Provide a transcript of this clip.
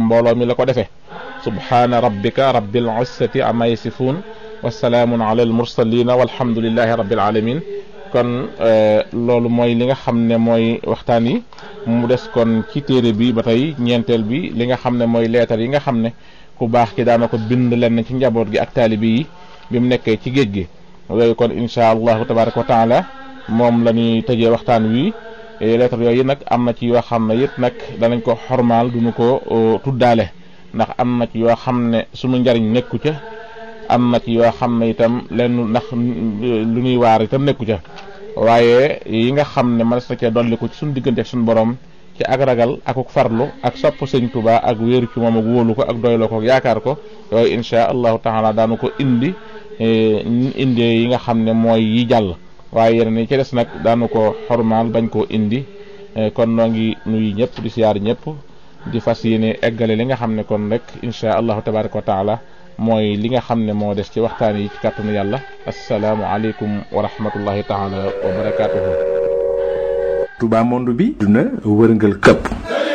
mbooloo mi la ko defee subhaana rabbika rabbil izzati amma yasifuun wa salaamun ala al mursalina walhamdulillahi rabbil alamin kon loolu mooy li nga xam ne mooy waxtaan yi mu des kon ci téere bi ba tey ñeenteel bi li nga xam ne mooy leetar yi nga xam ne ku baax ki daana ko bind lenn ci njaboot gi ak taalibi yi bi mu nekkee ci géej gi yooyu kon insha allahu tabaraka wa taala moom la ñuy tëjee waxtaan wi leetar yooyu nag am na ci yoo xam ne it nag danañ ko xormaal duñu ko tuddaale ndax am na ci yoo xam ne sunu njariñ nekku ca am na ci yoo xam ne itam lenn ndax lu ñuy waar itam nekku ca waaye yi nga xam ne mën na cee dolliku ci suñu diggante ak suñu borom ci ak ragal akuk farlu ak sopp sëñ Tuubaa ak wéeru ci moom ak wóolu ko ak doyloo ko ak yaakaar ko yooyu insha allahu taala daanu ko indi indi yi nga xam ne mooy yi jàll waaye yeneen yi ci des nag daanu ko xormaal bañ koo indi kon noo ngi nuyu ñëpp di siyaar ñëpp di fas yéene eggale li nga xam ne kon rek insha allahu tabaraka wa taala mooy li nga xam ne moo des ci waxtaan yi ci kàttanu yàlla asalaamu aleykum wa rahmatullahi taala wa barakatuhu Touba monde bi duna wërngal këpp